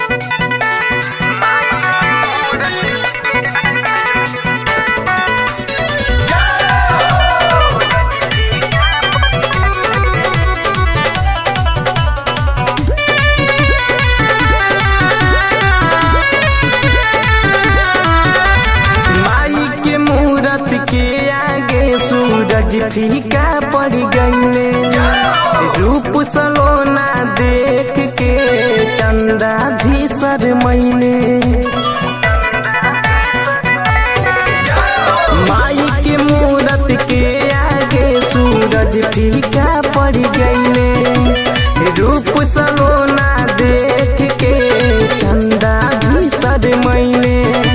माई के मूरत के आगे सूरज फीका पड़ गईले रूप सलोना देख के चंदा भी शरमैले माई के मूरत के आगे सूरज फीका पड़ गईले रूप सलोना देख के चंदा भी शरमैले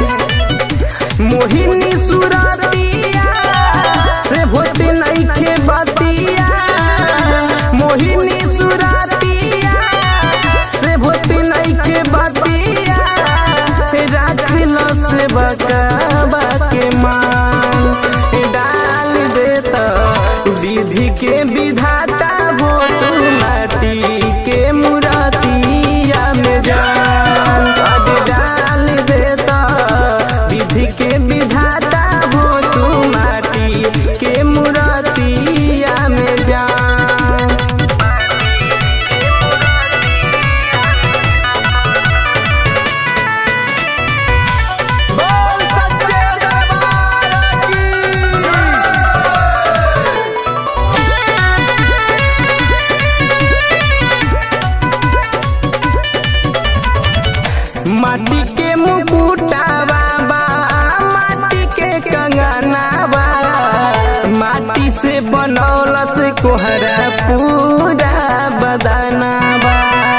मोहिनी सुरतिया से होते नइखे बतिया मोहिनी सुरतिया से होते नइखे बतिया राखल से बकाबा के मान डाल देता विधि के विधाता वो तू माटी के मुरतिया में जान अब डाल देता विधि के विधाता वो तू माटी के मुरतिया में जान बोल सच्चे दरबार की माटी के मुकुटावा बा माटी के कंगनावा माटी से बनौलस कोहरा पूरा बदनावा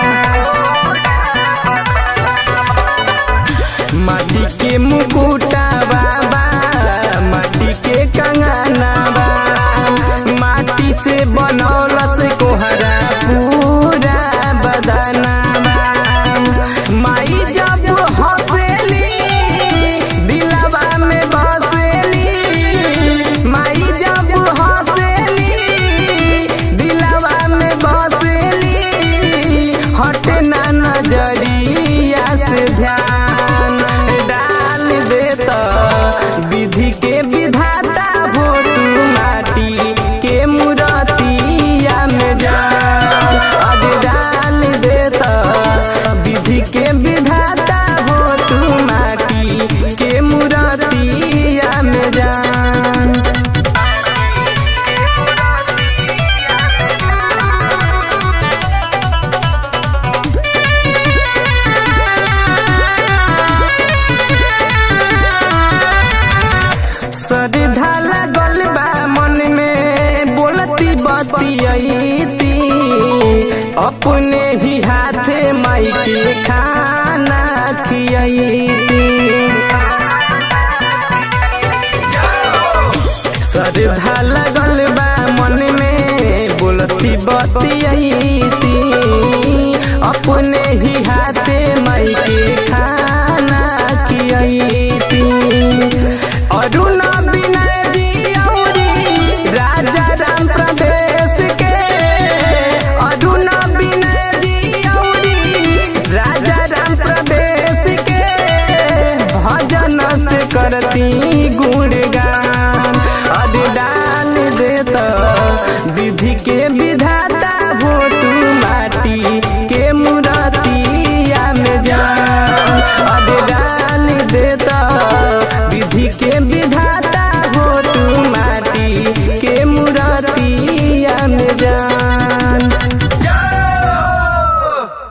माटी के मुकुटावा बा माटी के कंगनावा माटी से बनौलस कोहरा पूरा बदनावा माई जब हंसेली दिलवा में बसेली माई जब हंसेली दिलवा में बसेली हटे ना नजरिया से ध्यान डाल देता विधि के विधाता हो तू माटी के मुरतिया में जान अब डाल देता विधि के विधाता हो तू माटी के मुरतिया में जान श्रद्धा लगल बा मन में बोलती बतियती अपने ही हाथे माई के खाना खियती श्रद्धा लगल बा मन में बोलती बतियती अपने ही हाथे माई के खाना खियती अरुण विनय जी औरी राजा राम प्रदेश के अरुण विनय जी औरी राजा राम प्रदेश के भजन से करती गुणगान अरे डाल देता विधि के विधाता हो तू माटी के मुरतिया में जान अरे डाल देता विधि के विधाता हो तू माटी के मुरतिया में जान